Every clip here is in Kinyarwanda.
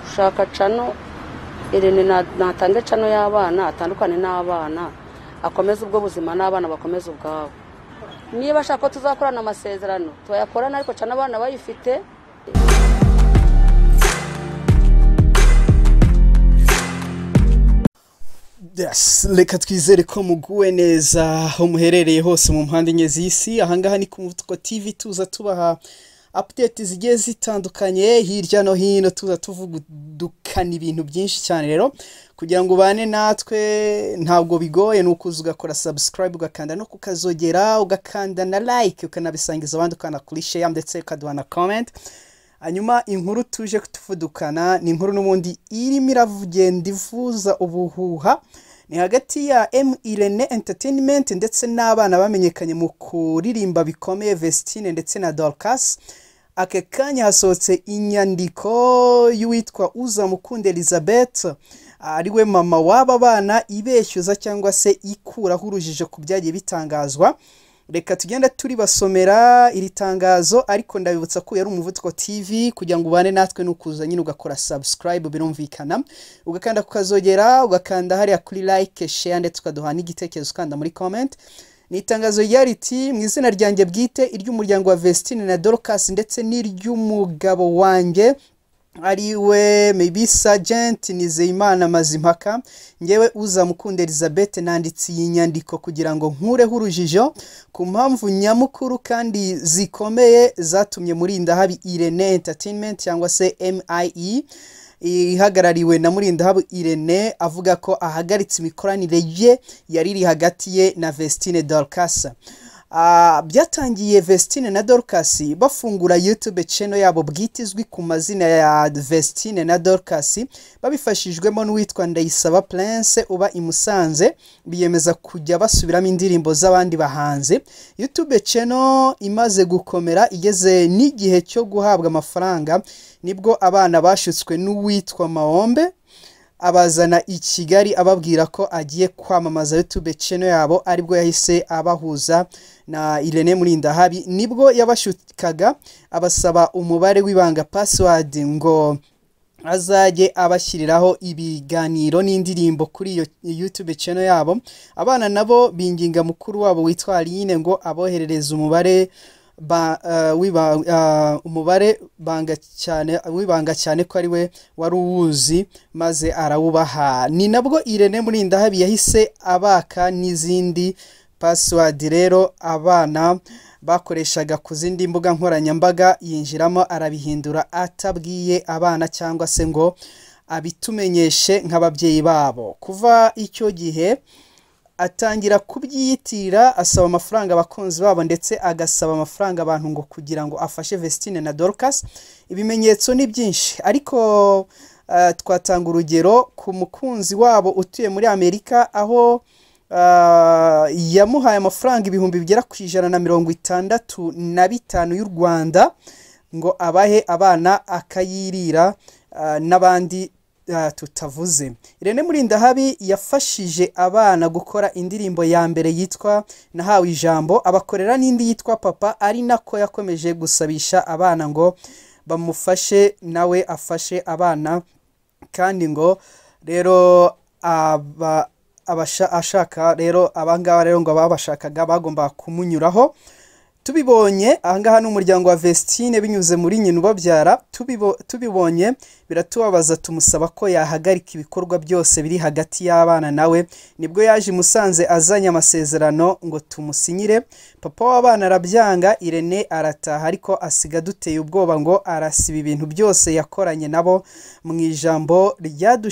gushaka cano irene na- natange cano y'abana atandukane n'abana akomeze ubwo buzima n'abana bakomeze ubwabo niba ashaka ko tuzakorana amasezerano tuyakorana ariko cano abana bayifite Yes, reka twizere ko muguwe neza aho muherereye hose mu mpande enye z'isi ahangaha ni ku mutwa tv tuza tubaha apudeti zigiye zitandukanye hirya no hino tuza tuvugudukana ibintu byinshi cyane rero kugira ngo ubane natwe ntabwo bigoye ni ukuza ugakora sabusikarayibu ugakanda no kukazogera ugakanda na layike ukanabisangiza abandi ukanakuri sheya ndetse ukaduha na komenti hanyuma inkuru tuje kutuvudukana ni inkuru n'ubundi irimo iravugenda ivuza ubuhuha ni hagati ya m irene entertainment ndetse n'abana bamenyekanye mu kuririmba bikomeye vestine ndetse na dorcas ake kanya hasohotse inyandiko y'uwitwa uzamukunda elizabeth ariwe mama w'aba bana ibeshyuza cyangwa se ikuraho urujijo ku byagiye bitangazwa reka tugenda turibasomera iri tangazo ariko ndabibutsa ko yari umuvuduko tv kugira ngo ubane natwe nukuza nyine ugakora subscribe birumvikana ugakanda kukazogera ugakanda hariya kuri like share ndetse ukaduha n'igitekerezo ukanda muri comment ni itangazo rya riti mu izina ryanjye bwite iry'umuryango wa vestine na dorcas ndetse n'iry'umugabo wanjye ariwe maybe sergeant nizeyimana mazimpaka ngewe uzamukunda elizabeth nanditse iyi nyandiko kugira ngo nkureho urujijo ku mpamvu nyamukuru kandi zikomeye zatumye murinda habi irene entertainment cyangwa se mie ihagarariwe na murindahabu irene avuga ko ahagaritse imikoranire ye yari iri hagati ye na vestine dorcas Ah, byatangiye vestine na dorcas bafungura youtube channel yabo bwite izwi ku mazina ya vestine na dorcas babifashijwemo n'uwitwa ndayisaba prince uba i musanze biyemeza kujya basubiramo indirimbo z'abandi bahanzi youtube channel imaze gukomera igeze n'igihe cyo guhabwa amafaranga nibwo abana bashutswe n'uwitwa mahombe abazana i kigali ababwira ko agiye kwamamaza youtube channel yabo aribwo yahise abahuza na irene murindahabi nibwo yabashukaga abasaba umubare w'ibanga password ngo azajye abashyiriraho ibiganiro n'indirimbo kuri iyo youtube channel yabo abana nabo binginga mukuru wabo witwa aline ngo aboherereze umubare ba, uh, wiba, uh, umubare banga cyane wibanga cyane ko ari we wari uwuzi maze arawubaha ni nabwo irene murindahabi yahise abaka n'izindi password rero abana bakoreshaga ku zindi mbuga nkoranyambaga yinjiramo arabihindura atabwiye abana cyangwa se ngo abitumenyeshe nk'ababyeyi babo kuva icyo gihe atangira kubyiyitirira asaba amafaranga abakunzi babo ndetse agasaba amafaranga abantu ngo kugira ngo afashe vestine na dorcas ibimenyetso ni byinshi ariko uh, twatanga urugero ku mukunzi wabo utuye muri amerika aho uh, yamuhaye amafaranga ibihumbi bigera ku ijana na mirongo itandatu na bitanu y'u rwanda ngo abahe abana akayirira uh, n'abandi uh, tutavuze irene murindahabi yafashije abana gukora indirimbo ya mbere yitwa nahawe ijambo abakorera n'indi yitwa papa ari nako yakomeje gusabisha abana ngo bamufashe nawe afashe abana kandi ngo rero aba abasha- ashaka rero abangaba rero ngo ababashakaga bagomba kumunyuraho tubibonye ahangaha ni umuryango wa vestine binyuze muri nyina ubabyara tubibo- tubibonye biratubabaza tumusaba ko yahagarika ibikorwa byose biri hagati y'abana nawe nibwo yaje i musanze azanye amasezerano ngo tumusinyire papa w'abana arabyanga irene arataha ariko asiga duteye ubwoba ngo arasiba ibintu byose yakoranye nabo mu ijambo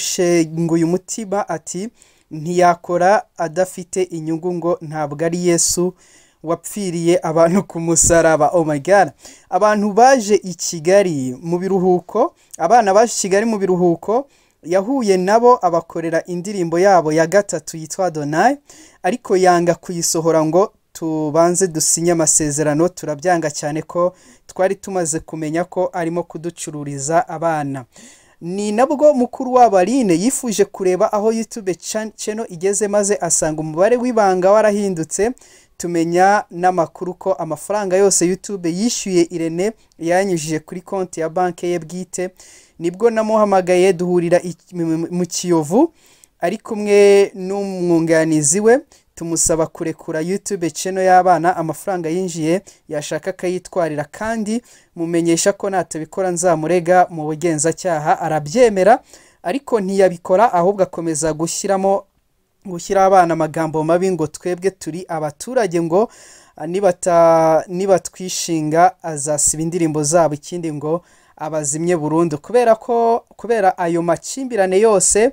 ryadushenguye umutima ati ntiyakora adafite inyungu ngo ntabwo ari yesu wapfiriye abantu ku musaraba oh my god abantu baje i kigali mu biruhuko abana baje i kigali mu biruhuko yahuye nabo abakorera indirimbo yabo ya gatatu yitwa donayi ariko yanga kuyisohora ngo tubanze dusinye amasezerano turabyanga cyane ko twari tumaze kumenya ko arimo kuducururiza abana ni nabwo mukuru wabo aline yifuje kureba aho youtube chan- channel igeze maze asanga umubare w'ibanga warahindutse tumenya n'amakuru ko amafaranga yose YouTube yishyuye irene yanyujije kuri konti ya banki ye bwite nibwo namuhamagaye duhurira i- mu- mu kiyovu ari kumwe n'umwunganizi we tumusaba kurekura YouTube channel y'abana amafaranga yinjiye yashaka akayitwarira kandi mumenyesha ko natabikora nzamurega mu bugenzacyaha arabyemera ariko ntiyabikora ahubwo akomeza gushyiramo gushyira abana amagambo mabi ngo twebwe turi abaturage ngo ah, nibata nibatwishinga azasiba indirimbo zabo ikindi ngo abazimye burundu kubera ko kubera ayo makimbirane yose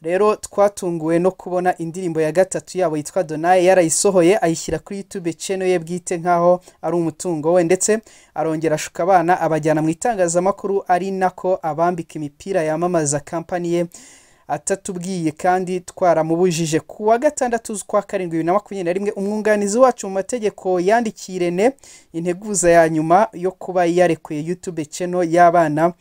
rero twatunguwe no kubona indirimbo ya gatatu yabo yitwa donaye yarayisohoye ayishyira kuri youtube channel ye bwite nk'aho ari umutungo we ndetse arongera ashuka abana abajyana mu itangazamakuru ari nako abambika imipira yamamaza kampani ye atatubwiye kandi twaramubujije ku wa gatandatu z'ukwa karindwi bibiri na makumyabiri na rimwe umwunganizi wacu mu mategeko yandikiye irene integuza ya nyuma yo kuba yarekuye youtube channel y'abana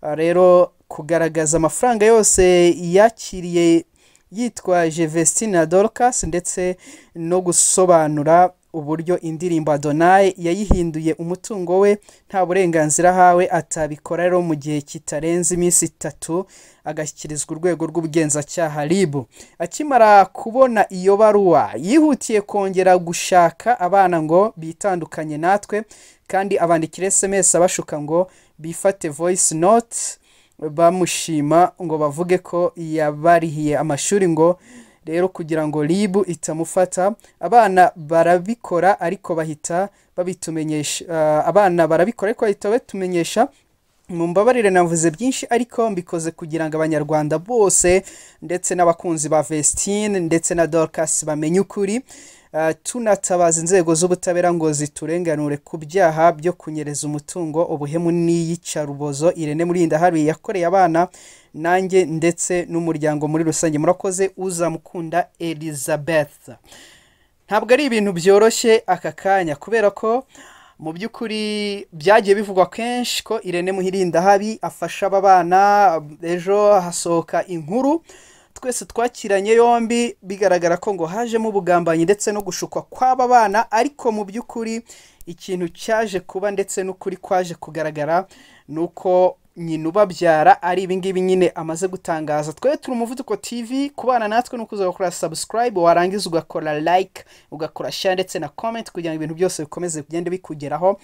Ah, rero kugaragaza amafaranga yose yakiriye yitwaje Vestina Dorcas ndetse no gusobanura uburyo indirimbo Adonai yayihinduye umutungo we nta burenganzira ahawe atabikora rero mu gihe kitarenze iminsi itatu agashyikirizwa urwego rw'ubugenzacyaha RIB akimara kubona iyo baruwa yihutiye kongera gushaka abana ngo bitandukanye natwe kandi abandikira SMS abashuka ngo bifate voice note bamushima ngo bavuge ko yabarihiye amashuri ngo rero kugira ngo ribu itamufata abana barabikora ariko bahita babitumenyesha ah, abana barabikora ariko bahita babitumenyesha mumbabarire navuze byinshi ariko mbikoze kugira ngo abanyarwanda bose ndetse n'abakunzi ba Vestine ndetse na Dorcas bamenye ukuri Ah, tunatabaza inzego z'ubutabera ngo ziturenganure ku byaha byo kunyereza umutungo ubuhemu n'iyicarubozo irene murinda habi yakoreye abana nanjye ndetse n'umuryango muri rusange murakoze uzamukunda elizabeth ntabwo ari ibintu byoroshye aka kanya kubera ko mu by'ukuri byagiye bivugwa kenshi ko irene muhirindahabi afasha aba bana ejo hasohoka inkuru twese twakiranye yombi bigaragara ko ngo hajemo ubugambanyi ndetse no gushukwa kw'aba bana ariko mu by'ukuri ikintu cyaje kuba ndetse n'ukuri kwaje kugaragara ni uko nyina ubabyara ari ibingibi nyine amaze gutangaza twe turi umuvuduko tv kubana natwe ni ukuza gukora subscribe warangiza ugakora like ugakora share ndetse na comment kugira ngo ibintu byose bikomeze bigende bikugeraho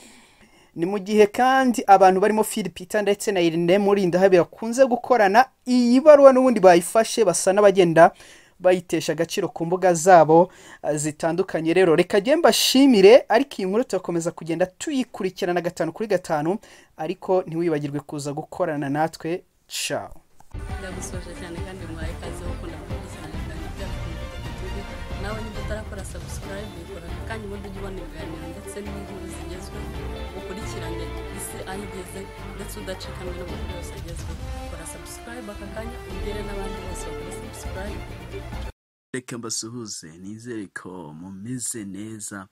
ni mu gihe kandi abantu barimo Phil Peter ndetse na Irene Murindahabi bakunze gukorana iyi baruwa n'ubundi bayifashe basa n'abagenda bayitesha agaciro ku mbuga zabo ah, zitandukanye rero reka jye mbashimire ariko iyi nkuru turakomeza kugenda tuyikurikirana gatanu kuri gatanu ariko ntiwibagirwe kuza gukorana natwe ciao ndagusoje cyane kandi mwaye ikaze kuko ndakunda cyane kandi byakunda turi nawe niba utarakora subscribe ikora kandi ubundi ujya ubona ibiganiro ndetse n'inkuru zigezweho ukurikirane isi aho igeze ndetse udacikanwe n'amakuru yose agezweho kora subscribe aka kanya ugere n'abandi bose bakora subscribe reka mbasuhuze nizere ko mumeze neza